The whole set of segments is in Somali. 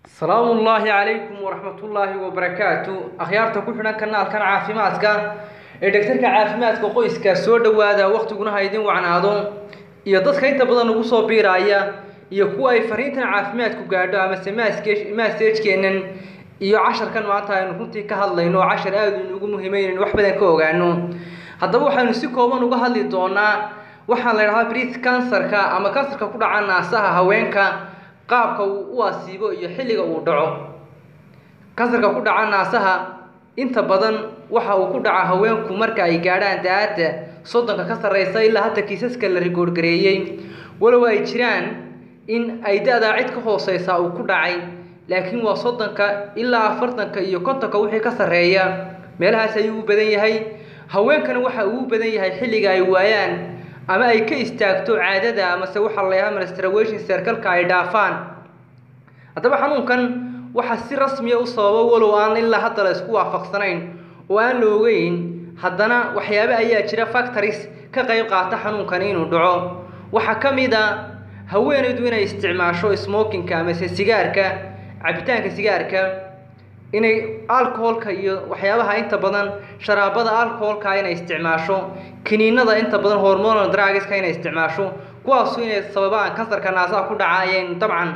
salaamu ullaahi calaykum waraxmatullaahi wabarakaatu akhyaarta ku xidhan kanaalkan caafimaadka ee dhegtarka caafimaadka qoyska soo dhowaada waktiguna ha idin wacnaado iyo dadka inta badan ugu soo biiraaya iyo kuwa ay fariintan caafimaadku gaadho amase maasejkeennan iyo casharkan maanta aynu runtii ka hadlayno oo cashar aada inugu muhiimeyn wax badan ka ogaano haddaba waxaynu si kooban uga hadli doonaa waxaa la idhahaa brit kansarka ama kansarka ku dhaca naasaha haweenka qaabka uu u asiibo iyo xilliga uu dhaco kansarka ku dhaca naasaha inta badan waxa uu ku dhaca haweenku marka ay gaadhaan da-aadda soddonka ka sarreysa ilaa hadda kiisaska la rigoorgareeyey walow ay jiraan in ay da-daa cid ka hooseysa uu ku dhacay laakiin waa soddonka ilaa afartanka iyo kontonka wixii ka sarreeya meelahaas ayuu u badan yahay haweenkana waxa uu u badan yahay xilliga ay waayaan ama ay ka istaagto caadada amase waxaa la yahaa menstruation circalka ay dhaafaan haddaba xanuunkan waxaa si rasmiya u sababa walow aan ilaa hadda la isku waafaqsanayn oo aan la ogeyn haddana waxyaabo ayaa jira factories ka qayb qaata xanuunkan inuu dhaco waxaa ka mid a haweenaydu inay isticmaasho smokinka amase sigaarka cabitaanka sigaarka inay alcoholka iyo waxyaabaha inta badan sharaabada alcoholka inay isticmaasho kiniinada inta badan hormonal drugska inay isticmaasho kuwaasu inay sababaan kansarka naasaha ku dhaca ayay dabcan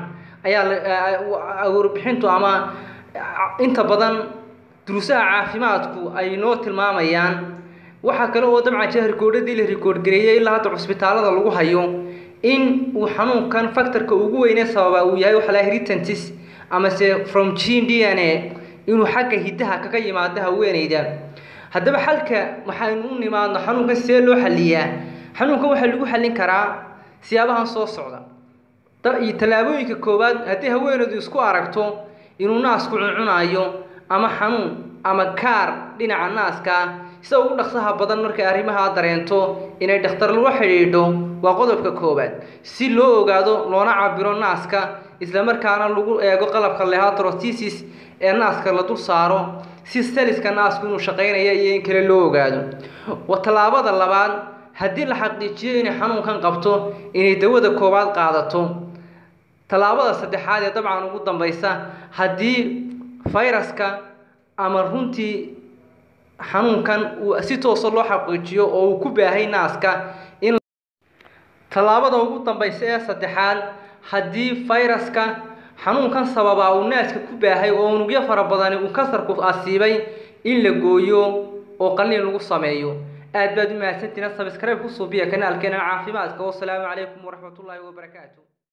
ayaa warbixintu ama inta badan duruusaha caafimaadku ay noo tilmaamayaan waxaa kale oo dabcan jira rikoodhadii la rikoodhgareeyey ilaa hadda cusbitaalada lagu hayo in uu xanuunkan factorka ugu weyne sababa uu yahay waxa la heritantis amase from gene d n a inuu xagga hiddaha kaga yimaado haweeneyda haddaba xalka waxaynu u nimaadno xanuunkan see loo xaliyaa xanuunkan waxaa lagu xallin karaa siyaabahan soo socda iyo tallaabooyinka koowaad haddii haweeneydu isku aragto inuu naasku cuncunaayo ama xanuun ama kaar dhinaca naaska sida ugu dhaqsaha badan markay arrimahaa dareento inay dhakhtar lala xidhiidho waa qodobka koowaad si loo ogaado loona cabiro naaska islamarkaana lagu eego qalabka lehatrotisis ee naaska la dul saaro si saliska naasku inuu shaqaynaya iyo in kale loo ogaado tallaabada labaad haddii la xaqiijiyo inay xanuunkan qabto inay dawada koowaad qaadato tallaabada saddexaad ee dabcan ugu dambaysa haddii fayraska ama runtii xanuunkan uu si toosa loo xaqiijiyo oo uu ku baahay naaska in tallaabada ugu dambaysa ee saddexaad haddii fayraska xanuunkan sababaa uu naaska ku baahay oo unugyo fara badani uu kansarku asiibay in la gooyo oo qalliin lagu sameeyo aad baad u mahadsantiina sabscribe ku suubiya kanaalkeena caafimaadka wasalaamu calaykum waraxmatullaahi wabarakaatu